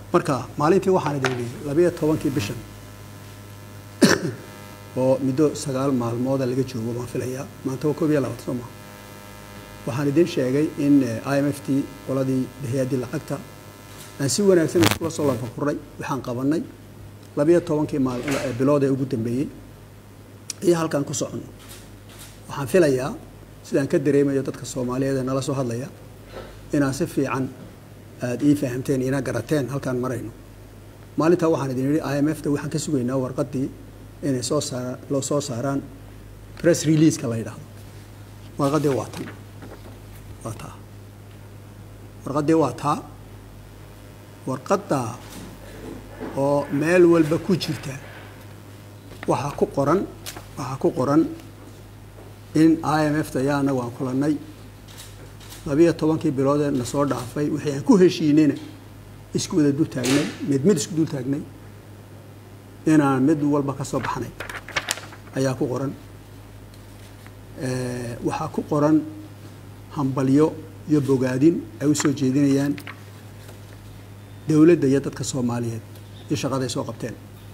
marka maalintii waxaan idin idhi labayo tobankii bishan oo muddo sagaal maalmooda laga joogo baan filayaa maanta waa koob iyo labaatan soo maha waxaan idin sheegay in i m f t qoladii hay-addii lacagta aan si wanaagsan iskula soo lanfakurnay waxaan qabanay labayo tobankii maal bilood ee ugu dambeeyey iyo halkaan ku soconno waxaan filayaa sidaan ka dareemayo dadka soomaaliyeed ee nala soo hadlaya inaan si fiican aada ii fahamteen ina garateen halkaan marayno maalintaa waxaan idin idhi i m f ta waxaan ka sugaynaa warqaddii inay soo saara loo soo saaraan press releaseka la yidhaahdo warqaddii waa tan waa taa warqaddii waa taa warqaddaa oo meel walba ku jirta waxaa ku qoran waxaa ku qoran in i m f ta ayaa annagu aan kulannay labiyo tobankii biloodee na soo dhaafay wixii aan ku heshiinayna isku wada dul taagnay mid mid isku dul taagnay inaan mid walba ka soo baxnay ayaa ku qoran waxaa ku qoran hambalyo iyo bogaadin ay u soo jeedinayaan dowladda iyo dadka soomaaliyeed iyo shaqaday soo qabteen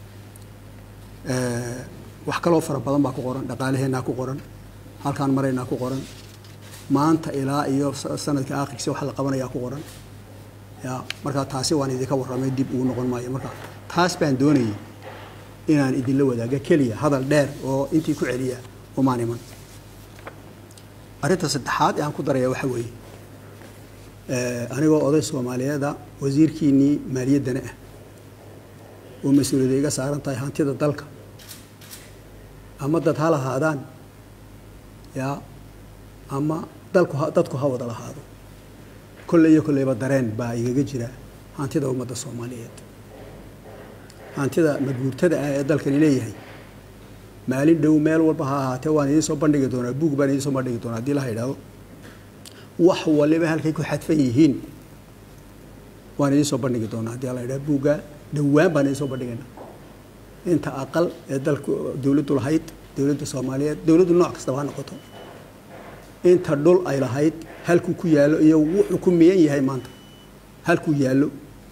wax kaloo fara badan baa ku qoran dhaqaalaheennaa ku qoran halkaan maraynaa ku qoran maanta ilaa iyo sanadka aakhirkiisa waxa la qabanayaa ku qoran ya markaa taasi waan idinka warramay dib ugu noqon maayo marka taas baan doonayay inaan idinla wadaaga keliya hadal dheer oo intii ku celiya umaan iman arrinta saddexaad ee aan ku daraya waxa weeye anigoo oday soomaaliyeeda wasiirkiinnii maaliyaddana ah oo mas-uuliyadda iga saaran tahay hantida dalka ama dad ha lahaadaan yaa ama dalku dadku ha wada lahaado kolle iyo kolleyba dareen baa igaga jira hantida ummadda soomaaliyeed hantida maguurtada ah ee dalkani leeyahay maalin dhow meel walba ha ahaatee waan idiin soo bandhigi doonaa buug baan idiin soo bandhigi doonaa haddii la yidhaahdo wax waliba halkay ku xadfan yihiin waan idiin soo bandhigi doonaa haddii la yidhahdo buugga dhowaan baan idiin soo bandhigaynaa inta aqal ee dalku dowladdu lahayd dowladda soomaaliyeed dowladdu nooc kastaba ha noqoto inta dhul ay lahayd halkuu ku yaallo iyo wuxuu ku miyan yahay maanta halkuu yaallo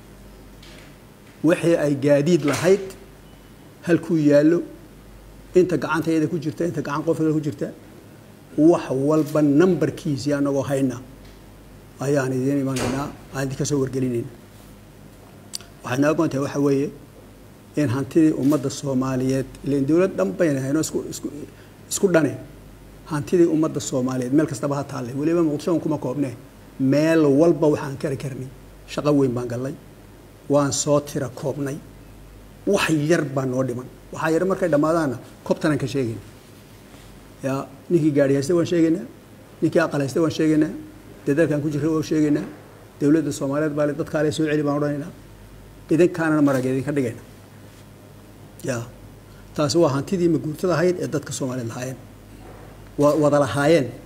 wixii ay gaadiid lahayd halkuu yaallo inta gacanta iyada ku jirta inta gacan qofka ku jirta wax walba nambarkiisii anagoo hayna ayaan idiin imanaynaa aan idinka soo wargelinayna waxay noo goontahay waxa weeye in hantidii ummadda soomaaliyeed ilan dowlad dhan bayna hayno isku isku isku dhane hantidii ummadda soomaaliyeed meel kastaba ha taalle weliba muqdisho kuma koobnee meel walba waxaan kari karnay shaqo weyn baan gallay waan soo tira koobnay wax yar baa noo dhiman waxaa yar markay dhammaadaanna kobtanaan ka sheegayna yaa ninkii gaari haysta waan sheegaynaa ninkii aqal haysta waan sheegaynaa dadaalkaan ku jirra waan sheegaynaa dowladda soomaaliyeed baa dadkaale soo celi baan odhanaynaa idinkaanana marag idinka dhigayna taasi waa hantidii maguurtada ahayd ee dadka soomaaliyeed lahaayeen wada lahaayeen